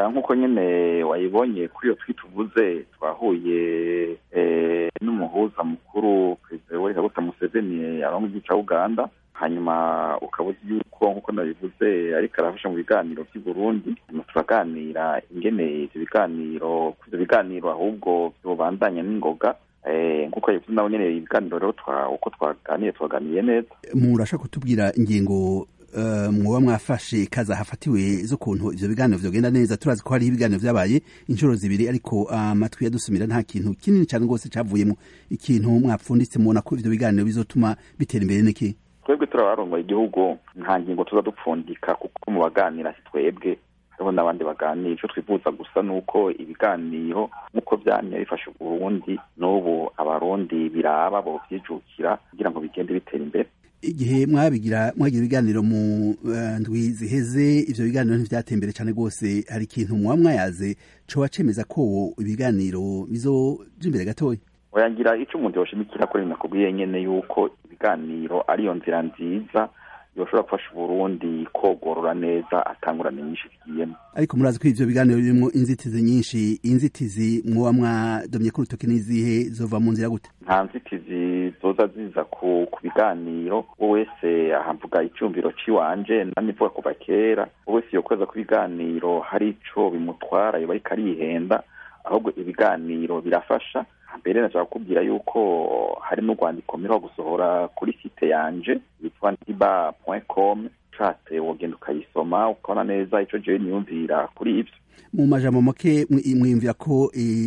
nk'uko nyine wayibonye kuri iyo twita uvuze twahuye n'umuhuza mukuru perezida wa kaguta museveni arongo igihugu cya uganda hanyuma ukaba uzi yuko nk'uko nabivuze ariko arafasha mu biganiro by'i burundi turaganira ingene ibyo biganiro ibyo biganiro ahubwo byobandanya n'ingoga nk'uko yavuze nawe nyine ibiganiro rero uko twaganiye twaganiye neza murashaka kutubwira ingingo mwoba mwafashe kaza hafatiwe z'ukuntu ivyo biganiro vyogenda neza turazi ko hariho ibiganiro vyabaye inshuro zibiri ariko amatwi yadusumira nta kintu kinini cane rwose cavuyemo ikintu mwapfunditse mubona ko ivyo biganiro bizotuma bitera imbere niki twebwe turabarongoye igihugu nta ngingo tuza dupfundika kuko mu baganira si twebwe hariho n'abandi baganira ico twifuza gusa nuko ibiganiro nk'uko vyamye bifasha uburundi n'ubu abarundi biraba bovyijukira kugira ngo bigende bitera imbere igihe mwabigira mwagira ibiganiro mu ndwi ziheze ivyo biganiro ntivyateye imbere cane rwose hari ikintu muba mwayaze coba cemeza ko ibiganiro bizoja imbere gatoya oyangira ico umuntu yoshimikira kuri nakubwiye nyene yuko ibiganiro ariyo nzira nziza yoshobora gufasha uburundi kogorora neza atangurane nyinshi zigiyemo ariko murazi ko ivyo biganiro birimwo inzitizi nyinshi inzitizi mwoba mwadomye ko urutoke n'izihe zova mu nzira gute nta nzitizi zoza ziza ku ku biganiro wo wese ahamvuga icyumviro ciwanje namye mvuga kuva kera wo wese yokweza ku biganiro hari ico bimutwara yoba ariko arihenda ahubwo ibiganiro birafasha mbere nashaka kukubwira yuko hari n'urwandiko mperuka gusohora kuri site yanje yitwa ndiba com ushatse wogenda ukayisoma ukabona neza ico jewe niyumvira kuri ivyo mu majambo make mwiyumvira ko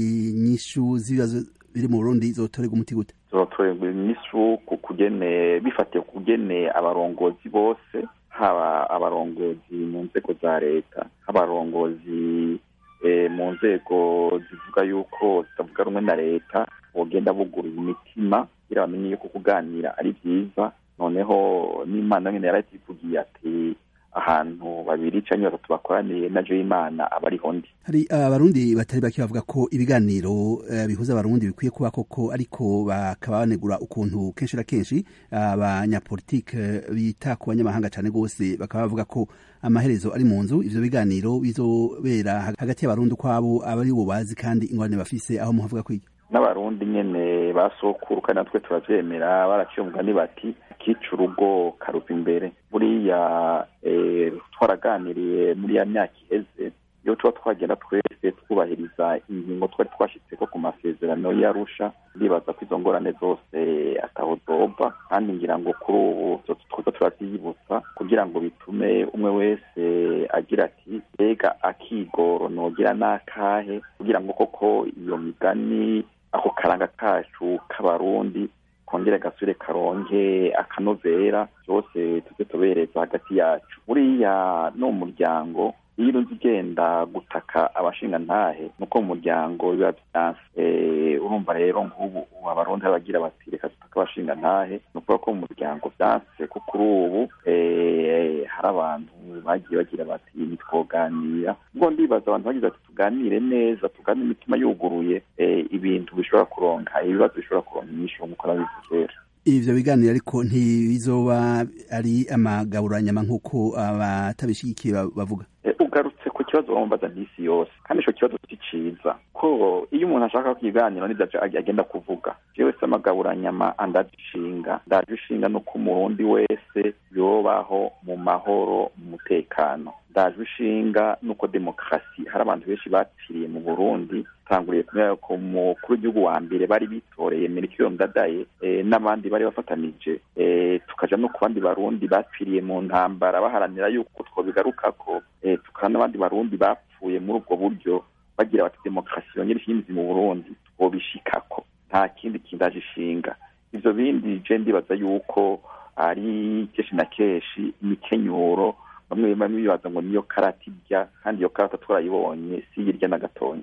inyishu z'ibibazo biri mu burundi zotorerwa umuti gute zotorerwa inyishu ku kugene bifatiye ku kugene abarongozi bose haba abarongozi mu nzego za leta abarongozi mu nzego zivuga yuko zitavuga rumwe na leta bogenda bugurura imitima kugira bamenye yuko kuganira ari byiza noneho n'imana nyine yarativugiye ati ahantu babiri cyangwa batatu bakoraniye na imana aba ariho ndi hari abarundi batari bake bavuga ko ibiganiro bihuza abarundi bikwiye kuba koko ariko bakaba banegura ukuntu kenshi na kenshi abanyapolitike bita ku banyamahanga cyane rwose bakaba bavuga ko amaherezo ari mu nzu ivyo biganiro bizobera hagati y'abarundi ukwabo aba ari bo bazi kandi ingorane bafise aho muhavuga kwiki n'abarundi nyene basokuru kandi natwe turavyemera baraciye umugani bati kica urugo karuva imbere buriya twaraganiriye muri ya myaka iheze iyo tuba twagenda twese twubahiriza ingingo twari twashitseko ku masezerano y'arusha ndibaza ko izo ngorane zose ataho zova kandi ngira ngo kuri ubu twoza turavyiyibutsa kugira ngo bitume umwe wese agira ati mbega akigoro nogira n'akahe kugira ngo koko iyo migani ako karanga kacu k'abarundi kongere gasubire karonke akanovera byose tuze tubereza hagati yacu buriya no mu muryango iyo urunze ugenda gutaka abashinga ntahe nuko mu muryango biba byanse urumva rero nk'ubu abarundi bagira bati reka dutake abashinga ntahe ni ukuvuga ko mu muryango byanse ko kuri ubu hari abantu bagiye bagira bati ntitwoganira ubwo ndibaza abantu bagize bati tuganire neza tuganire imitima yuguruye ibintu bishobora kuronka ibibazo bishobora kuronka inyinshi nk'uko nabivuze kera ivyo biganiro ariko ntibizoba ari amagaburanyama nk'uko abatabishigikiye bavuga ugarutse ku kibazo bambaza n'isi yose kandi ico kibazo si ciza ko iyo umuntu ashaka kukiganiro n'ivyo agenda kuvuga jewe se amagaburanyama andajishinga ndajishinga nuko umurundi wese yobaho mu mahoro mu mutekano ndaje ishinga nuko demokarasi hari abantu benshi bapfiriye mu burundi tanguriye kumenya ko umukuru w'igihugu wa mbere bari bitoreye merikiro ndadaye n'abandi bari bafatanije tukaja no ku bandi barundi bapfiriye mu ntambara baharanira yuko twobigarukako tukaba n'abandi barundi bapfuye muri ubwo buryo bagira bati demokarasi yongere ishimizi mu burundi twobishikako nta kindi kindaje ishinga ivyo bindi je ndibaza yuko ari kenshi na kenshi imikenyuro bamwe bamwe bibaza ngo niyo karata irya kandi iyo karata twarayibonye si irya na gatonya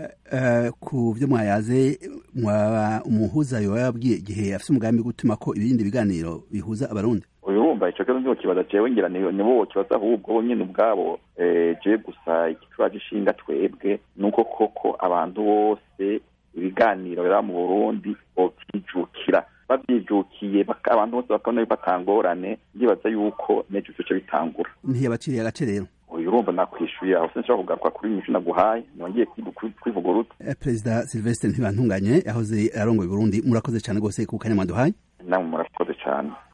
ku byo mwayaze umuhuza yoba yabwiye igihe afite umugambi gutuma ko ibindi biganiro bihuza abarundi urumva ico kibazo niho kibaza jewe ngira nibo kibaza ahubwo bo nyene ubwabo je gusa igituraje ishinga twebwe nuko koko abantu bose ibiganiro biraba mu burundi bovyijukira bavyijukiye abantu bose bakabona yuko atangorane ndibaza yuko nejo bice bitangura ntiyabaciriye agace rero uyu urumva nakwishuye aho sinshobora kugaruka kuri nyinshi naguhaye nongeye kwivuga uruti perezida silvestre ntibantunganye yahoze arongoye burundi murakoze cyane rwose ku kanya mwaduhaye namwe murakoze cyane